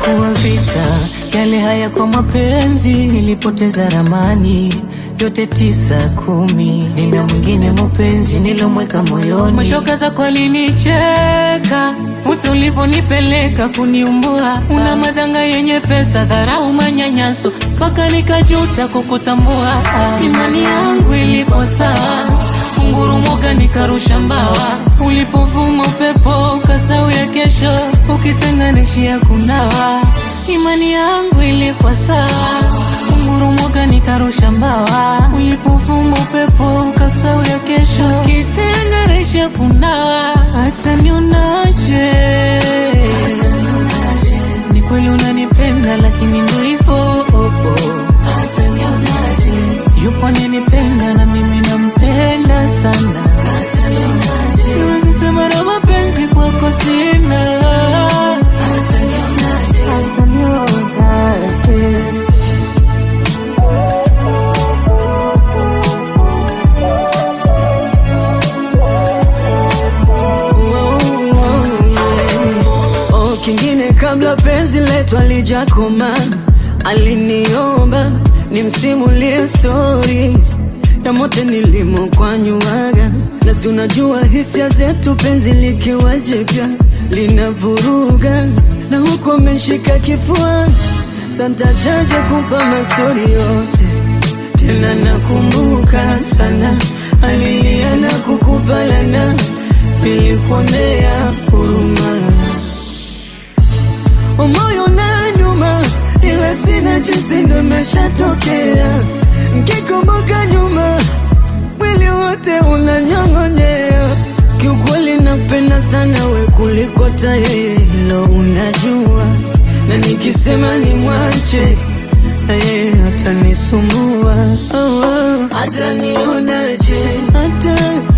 ilikuwa vita, yale haya kwa mapenzi, nilipoteza ramani yote tisa kumi. Nina mwingine mupenzi nilomweka moyoni, mashoka zako alinicheka Muta ulivyonipeleka kuniumbua, una madanga yenye pesa, dharau, manyanyaso, mpaka nikajuta kukutambua. Imani yangu iliposa ungurumoka, nikarusha mbawa, ulipovuma upepo ukasau ya kesho, ukitenganishia kunawa. Imani yangu ilikuwa sawa, ungurumoka, nikarusha mbawa, ulipovuma upepo ukasau ya kesho, ukitenganisha kunawa. Hata nionaje, ni kweli unanipenda, lakini ndo hivyo oh, oh. Yupo ananipenda na mimi nampenda sana, siwezi sema na mapenzi kwako sina. Hata nionaje. Oh, kingine kabla penzi letu alijakoma, aliniomba nimsimulie stori ya mote nilimokwanyuaga, na si unajua hisia zetu, penzi likiwa jipya linavuruga, na huko ameshika kifua, santajaje kumpa mastori yote tena nakumbuka sana, alilia na kukubalana, nilikuonea huruma, moyo na nyuma, ila sina jinsi, ndo imeshatokea. Nkikumbuka nyuma, mwili wote unanyong'onyea. Kiukweli napenda sana we kuliko ta yeye, hilo unajua, na nikisema ni mwache na yeye atanisumbua, oh, oh. Atanionaje, hata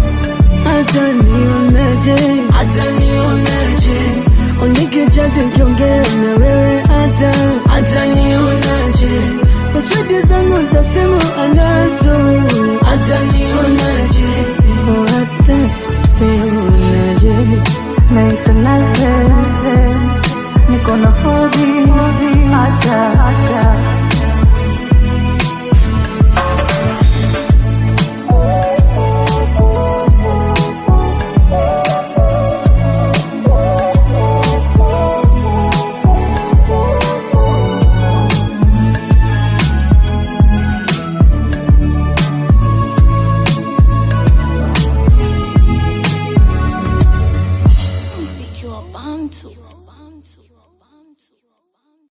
atanionaje, atanionaje, onikicha tukiongea na wewe, hata atanionaje, paswedi zangu za simu anazo, atanionaje, oh, atanionaje Naitwa Nalve, niko na fobi hata hata Mziki wa Bantu.